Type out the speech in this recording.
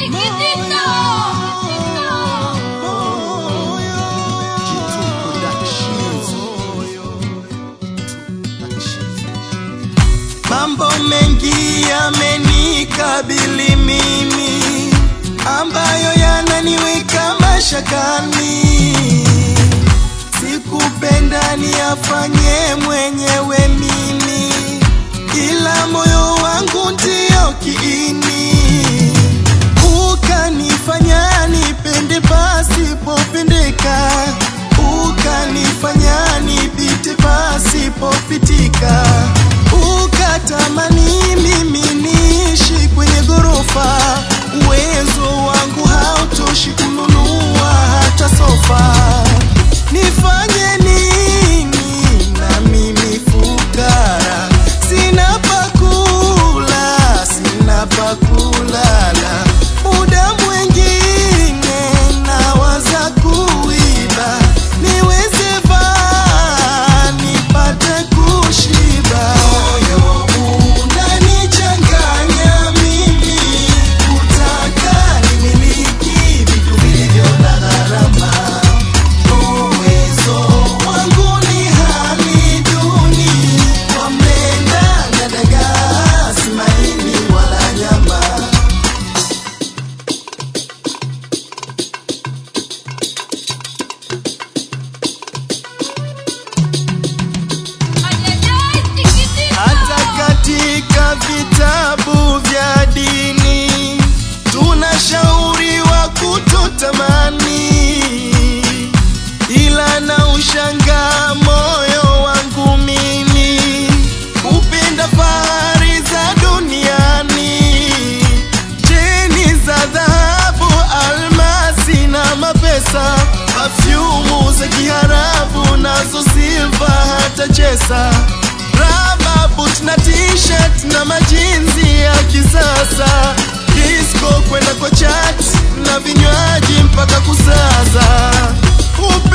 Mambo mengi yamenikabili mimi ambayo yananiweka mashakani. Sikupenda niyafanye mwenyewe mimi, ila moyo wangu ndio kiini, ukanifanya nipende pasipopendeka, ukanifanya nipite pasipopitika, ukatamani mimi niishi kwenye ghorofa, uwezo wangu hautoshi kununua hata sofa. Nifanye nini na mimi fukara, sina pakula, sina pakulala, muda mwingine nawaza kuiba, niweze vaa nipate kushiba. Moyo unanichanganya mimi, kutaka nimiliki vitu vilivyo na gharama Uwezo wangu ni hali duni, wamenda na dagaa, si maini wala nyama. Hata katika vitabu vya dini tunashauriwa kutotamani, ila na ushangaa moyo wangu mimi kupenda fahari za duniani, cheni za dhahabu, almasi na mapesa, pafyumu za kiharabu nazo silva hata chesa raba boot na t-shirt na majinzi ya kisasa disco kwenda kwa chat na vinywaji mpaka kusaza